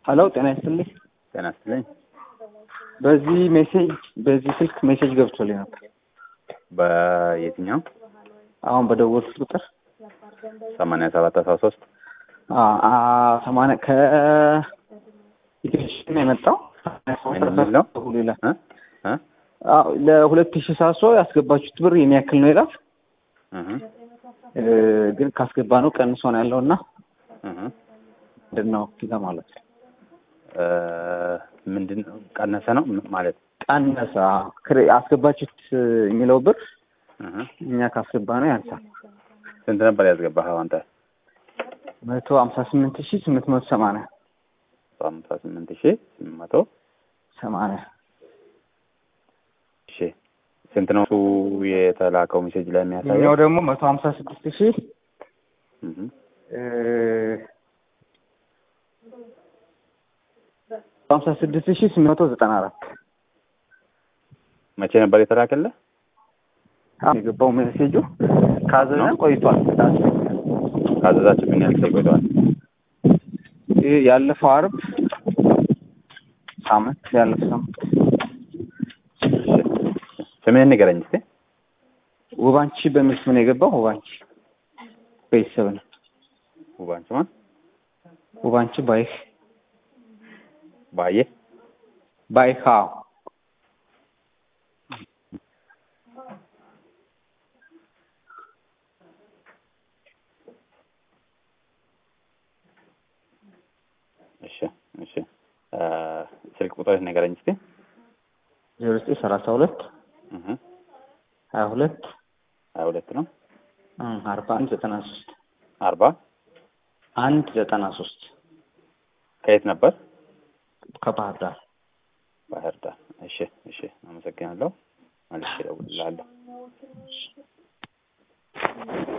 ሀሎ ጤና ይስጥልኝ። ጤና ይስጥልኝ። በዚህ ሜሴጅ በዚህ ስልክ ሜሴጅ ገብቶልኝ ነበር። በየትኛው አሁን በደወልኩት ቁጥር ሰማንያ ሰባት አስራ ሶስት ሰማንያ ከኢትዮጵያ ነው የመጣው ምን የሚል ነው? ይላል። እ? እ? አዎ ለሁለት ሺህ ሳሶ ያስገባችሁት ብር የኔ ያክል ነው ይላል። እህ እ፣ ግን ካስገባ ነው ቀንሶ ነው ያለው እና እህ ምንድን ነው ፊዛ ማለት ነው እ፣ ምንድን ነው ቀነሰ ነው ም- ማለት ቀነሰ። አዎ፣ ክሬ- አስገባችሁት የሚለው ብር እህ እኛ ካስገባ ነው ያንሳል። ስንት ነበር ያስገባኸው አንተ? መቶ ሀምሳ ስምንት ሺህ ስምንት መቶ ሰማንያ ሃምሳ ስምንት ሺህ ስምንት መቶ ሰማንያ እሺ ስንት ነው እሱ የተላከው ሜሴጅ ላይ እኛው የሚያሳየው? ደግሞ መቶ ሀምሳ ስድስት ሺህ እህ ሀምሳ ስድስት ሺህ ስምንት መቶ ዘጠና አራት መቼ ነበር የተላከልህ? የገባው ሜሴጁ ካዘዘን ቆይቷል። ካዘዛችሁ ምን ያህል ጊዜ ቆይተዋል? ይህ ያለፈው አርብ ሳምንት ያለፈው ሳምንት ስምህን ንገረኝ እስኪ። ውባንቺ በሚል ስም ነው የገባው። ውባንቺ ቤተሰብ ነው። ውባንቺ ማን? ውባንቺ ባይህ ባየ ባይህ አዎ እሺ እሺ እ፣ ስልክ ቁጥር ንገረኝ እስኪ። ዜሮ ዘጠኝ ሰላሳ ሁለት እህ ሀያ ሁለት ሀያ ሁለት ነው አርባ አንድ ዘጠና ሶስት አርባ አንድ ዘጠና ሶስት ከየት ነበር? ከባህር ዳር ባህር ዳር። እሺ እሺ፣ አመሰግናለሁ። መልሼ እደውልልሃለሁ።